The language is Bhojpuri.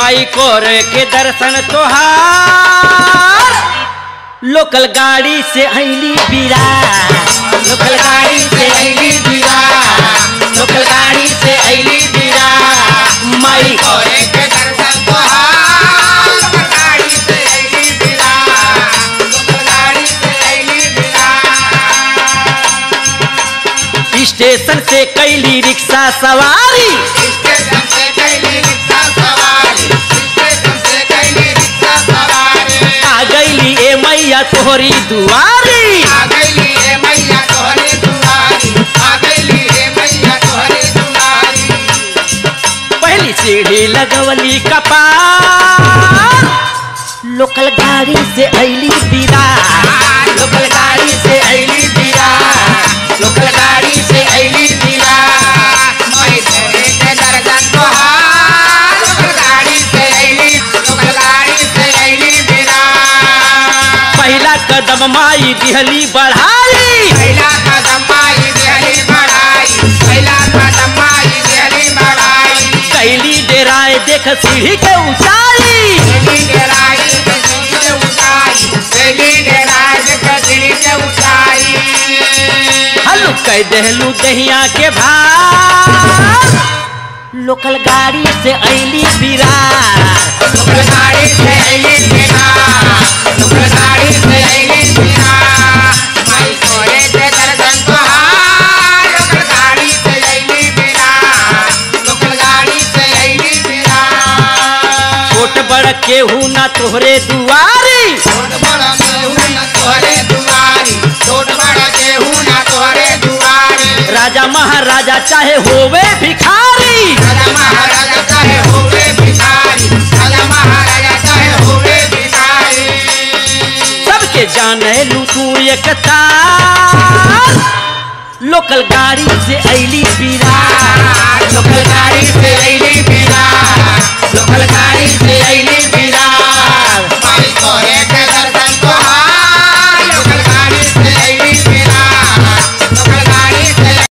माई कोर के दर्शन तोहार लोकल गाड़ी से अली बीरा लोकल गाड़ी से अली बीरा लोकल गाड़ी से अली बीरा माई कोरे के दर्शन तोहार गाड़ी से अइली बिरा गाड़ी से अइली बिरा स्टेशन से कैली रिक्शा सवारी स्टेशन से कैली रिक्शा सवारी स्टेशन से कैली रिक्शा सवारी आ गईली ए मैया तोहरी दुआरी आ गईली रे मैया तोहरे दुआरी आ गईली रे मैया तोहरे दुआरी पहली सीढ़ी लगवली कपार लोकल गाड़ी से अली बीरा लोकल गाड़ी से अली बीरा लोकल गाड़ी से अली बीरा मैं तेरे के दर्शन तोहार लोकल गाड़ी से अइली लोकल गाड़ी से अइली बिरा पहला कदम माई दिहली बढ़ाई पहला कदम माई देहली बढ़ाई पहला कदम माई देहली बढ़ाई कैली डेराए देख सीढ़ी के ऊंचाई देली डेराई के सीढ़ी के ऊंचाई देली डेराई के सीढ़ी के ऊंचाई हलू कह देहलू दहिया के भार लोकल गाड़ी से अली बीरा लोकल गाड़ी से अइली बिना लोकल गाड़ी से अइली बिना माई तोरे के दर्शन तोहार लोकल गाड़ी से अइली बिना लोकल गाड़ी से अइली बिना छोट बड़ केहू ना तोहरे दुआरी छोट बड़ा केहू न तोहरे दुआरी छोट बड़ा केहू न तोहरे दुआरी राजा महाराजा चाहे होवे भिखारी राजा महाराजा चाहे होवे भिखारी राजा महाराजा चाहे होवे भिखारी सबके जाने लू तू एक तार लोकल गाड़ी से अली बीरा लोकल गाड़ी से अइली